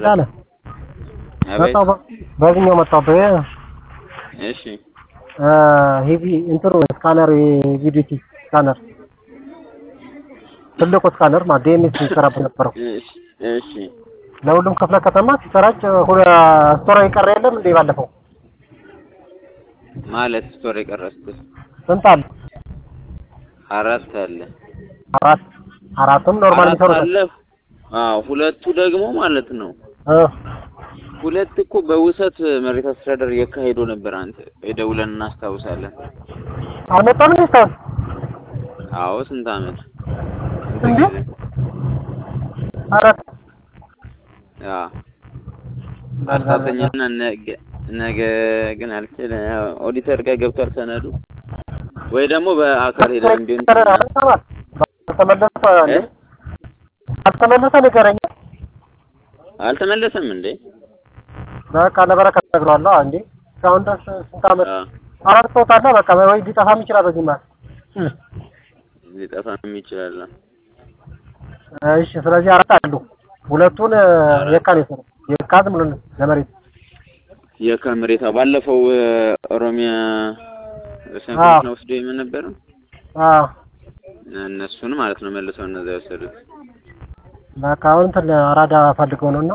ቃለ አቤት መጣሁ በ- በዚህኛው መጣሁ በ እሺ ሄቪ እንትኑ ስካነር የቪዲቲ ስካነር ትልቁ ስካነር ማለት ዲኤንኤስ ሲሰራበት ነበረው እሺ እሺ ለሁሉም ክፍለ ከተማ ሲሰራጭ ሁለ ስቶራ የቀረ የለም እንዴ ባለፈው ማለት ስቶሪ ቀረስኩት ስንት አለ አራት አለ አራት አራቱም ኖርማል አራት የሚሰሩት አለ አዎ ሁለቱ ደግሞ ማለት ነው እ ሁለት እኮ በውሰት መሬት አስተዳደር እያካሄዱ ነበር። አንተ ደውለን እናስታውሳለን። አልመጣም እንዴ እስካሁን አዎ ስንት አመት ስንት እንዴ? ጊዜ? አራት አዎ አራተኛና ነገ ነገ ግን አልችልም። ያው ኦዲተር ጋር ገብቷል ሰነዱ ወይ ደግሞ በአካል ሄደን ቢሆን አልተመለሰ እንዴ እ? አልተመለሰ ንገረኝ አልተመለሰም እንዴ? በቃ ለበረከት ነግሯለሁ እንዴ እስካሁን ድረስ ስንት አመት አዎ አራት ሰው ካለ በቃ ወይ ሊጠፋም ይችላል በዚህ ማለት ሊጠፋም ይችላል። እሺ ስለዚህ አራት አሉ ሁለቱን የካ ነው የሰራው የካ ዝም ብሎ ለመሬት የከምሬታ ባለፈው እ፣ ኦሮሚያ አዎ። ሰንፈት ነው ወስዶ የምን ነበር አዎ እነሱን ማለት ነው መልሰው እነዛ የወሰዱት በቃ አሁን እንትን አራዳ ፈልገው ነውና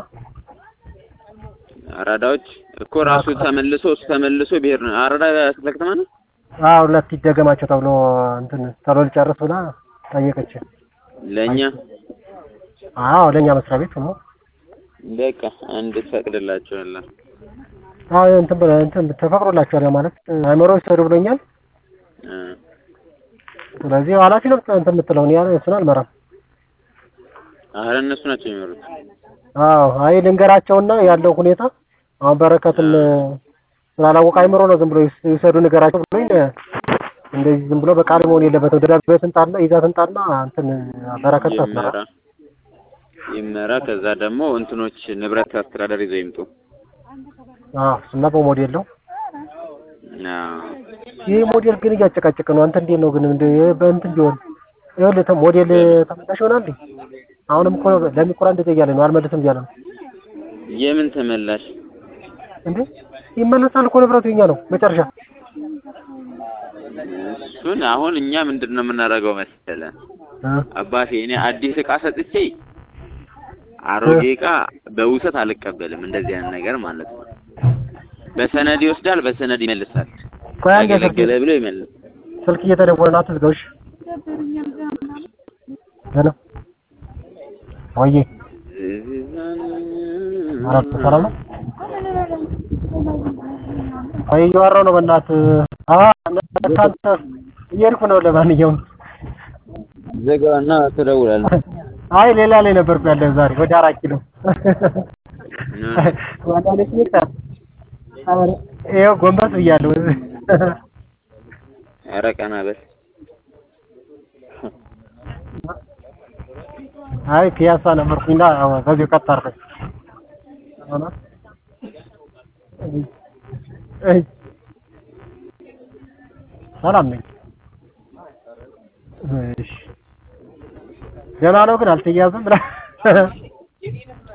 አራዳዎች እኮ ራሱ ተመልሶ እሱ ተመልሶ ብሄር ነው። አራዳ ክፍለ ከተማ ነው። አዎ ሁለት ይደገማቸው ተብሎ እንትን ቶሎ ሊጨርስ ብላ ጠየቀች። ለእኛ አዎ ለኛ መስሪያ ቤት ነው። በቃ አንድ ትፈቅድላቸዋለህ። አዎ እንትን ብለ- እንትን ተፈቅዶላቸዋል ያ ማለት አይመሮ ይሰሩ ብሎኛል። እ፣ ስለዚህ ኃላፊ ነው እንትን የምትለው እኔ ያለ እሱን አልመራም። አረ እነሱ ናቸው የሚመሩት። አዎ አይ ልንገራቸውና ያለው ሁኔታ አሁን በረከትን ስላላወቀ አይምሮ ነው ዝም ብሎ ይስ- ይውሰዱ ንገራቸው ብሎኝ እንደዚህ ዝም ብሎ በቃል መሆን የለበትም። ደብዳቤ ትንጣና ይዛ ትንጣና እንትን በረከት ታስመራ ይመራ ይመራ። ከዛ ደግሞ እንትኖች ንብረት አስተዳደር ይዘው ይምጡ። አዎ እሱማ በሞዴል ነው። አዎ ይህ ሞዴል ግን እያጨቃጨቀ ነው። አንተ እንዴት ነው ግን እንደ በእንትን ቢሆን ይኸውልህ ተ- ሞዴል ተመላሽ ይሆናል እንዴ? አሁንም እኮ ለሚቆራ እንደዚያ እያለ ነው አልመልስም እያለ ነው የምን ተመላሽ? እንዴ ይመለሳል እኮ ንብረቱ የኛ ነው መጨረሻ እሱን አሁን እኛ ምንድን ነው የምናደርገው መሰለህ እ አባቴ እኔ አዲስ እቃ ሰጥቼ አሮጌ እቃ በውሰት አልቀበልም። እንደዚህ አይነት ነገር ማለት ነው። በሰነድ ይወስዳል፣ በሰነድ ይመልሳል። ቆይ አንዴ ስልክ ያገለገለ ብሎ ይመልስ። ስልክ እየተደወለ ነው አትዝጋው እሺ ሄሎ ወይዬ አራት ሰላም ነው ቆይ እያወራሁ ነው በእናትህ አ አንተ እየሄድኩ ነው ለማንኛውም ዘጋና ትደውላለህ። አይ ሌላ ላይ ነበርኩ ያለው ዛሬ ወደ አራት ኪሎ ዋናለች ሚጣር ይኸው ጎንበስ ብያለሁ ኧረ ቀና በል። አይ ፒያሳ ነበርኩኝና በዚሁ ቀጥ አድርገኝ ሆነ እይ ሰላም ነኝ እሺ ደህና ነው ግን አልተያዘም ብላ